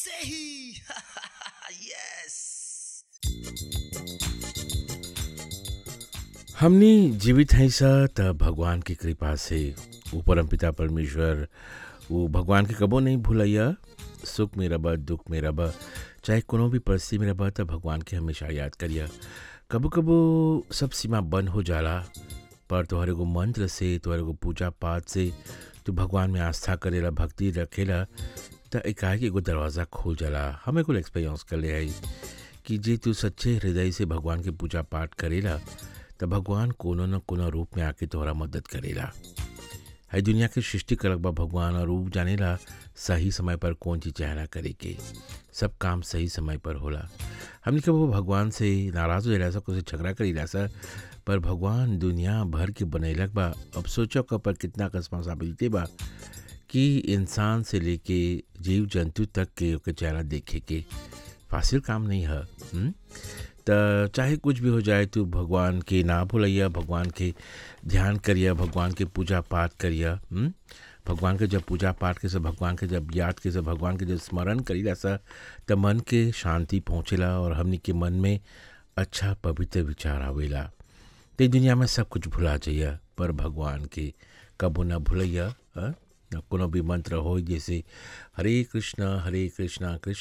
Sehi! yes! हमनी जीवित हैं सा त भगवान की कृपा से वो परम पिता परमेश्वर वो भगवान के कबो नहीं भूलैया सुख में रब दुख में रब चाहे कोनो भी परिस्थिति में रब त भगवान के हमेशा याद करिया कबो कबो सब सीमा बंद हो जाला पर तोहरे को मंत्र से तोहरे को पूजा पाठ से तू भगवान में आस्था करेला भक्ति रखेला त एकाएक एगो दरवाज़ा खुल जाला हमें कुल एक्सपीरियंस कर ले आई कि जे तू सच्चे हृदय से भगवान के पूजा पाठ करेला त भगवान कोनो न कोनो रूप में आके तोहरा मदद करेला है दुनिया के सृष्टि करक बा भगवान और रूप जानेला सही समय पर कौन चीज चाहना करे के सब काम सही समय पर होला हमने कब वो भगवान से नाराज हो जाला कुछ झगड़ा करी सा पर भगवान दुनिया भर के बनैलक बा अब सोचो क पर कितना रिस्पॉन्सिबिलिटी बा कि इंसान से लेके जीव जंतु तक के ओके चेहरा देखे के फासिल काम नहीं है हुँ? त चाहे कुछ भी हो जाए तू भगवान के ना भूलैया भगवान के ध्यान करिया भगवान के पूजा पाठ करिया हुँ? भगवान के जब पूजा पाठ के सब भगवान के जब याद के सब भगवान के जब स्मरण करीला सा त मन के शांति पहुँचेला और हमनी के मन में अच्छा पवित्र विचार आवेला ते दुनिया में सब कुछ भुला जाइया पर भगवान के कबो न भूलैया हाँ? न कोनो भी मंत्र हो जैसे हरे कृष्णा हरे कृष्णा कृष्ण